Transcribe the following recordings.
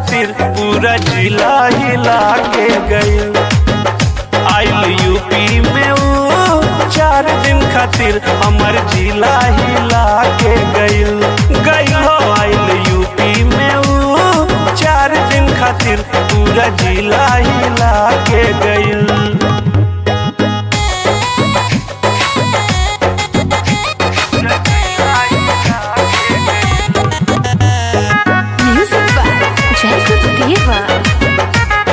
खातिर पूरा जिला हिला के गइल आइल यूपी में ऊ चार दिन खातिर हमर जिला हिला के गइल गइल हो आइल यूपी में ऊ चार दिन खातिर पूरा जिला हिला के गइल Music by Jacob Diva.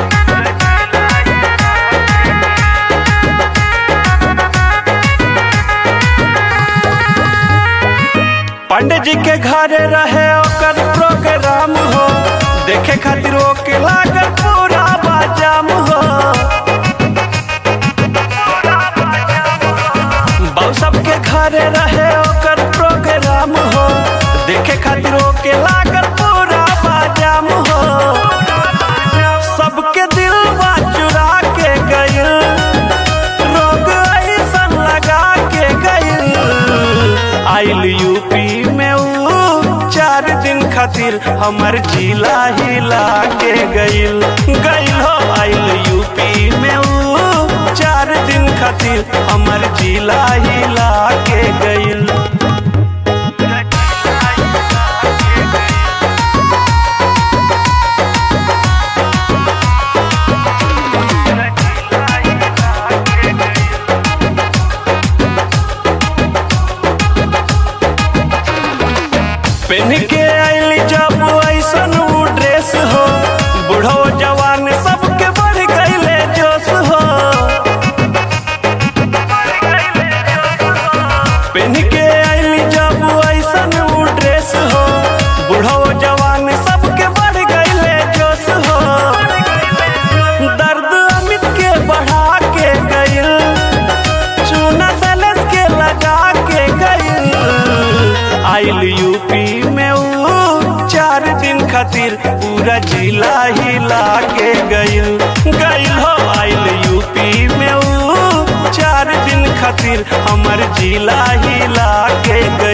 पंडित जी के घर रहे ओकर प्रोग्राम हो देखे खातिर ओके लागल पूरा बाजाम हो बाबू सबके घर रहे ओकर प्रोग्राम हो देखे खातिर ओके लागल पूरा बाजाम हो सबके दिल चुरा के गइल रोग ऐसन लगा के गइल आइल यूपी में ऊ चार दिन खातिर हमर जिला हिला के गइल गइल हो आइल यूपी में ऊ चार दिन खातिर हमर जिला हिला के गइल पहन के आइल जब ऐसन ऊ ड्रेस हो बूढ़ो जवान सबके बढ़ गईले जोश हो पहन के आइल जब ऐसन ऊ ड्रेस हो बूढ़ो जवान सबके बढ़ गईले जोश हो दर्द अमित के बढ़ा के गइल चूना सलस के लगा के गइल आइल यूपी में ऊ चार दिन खातिर पूरा जिला हिला के गइल गइल हो आइल यूपी में ऊ चार दिन खातिर हमर जिला हिला के गइल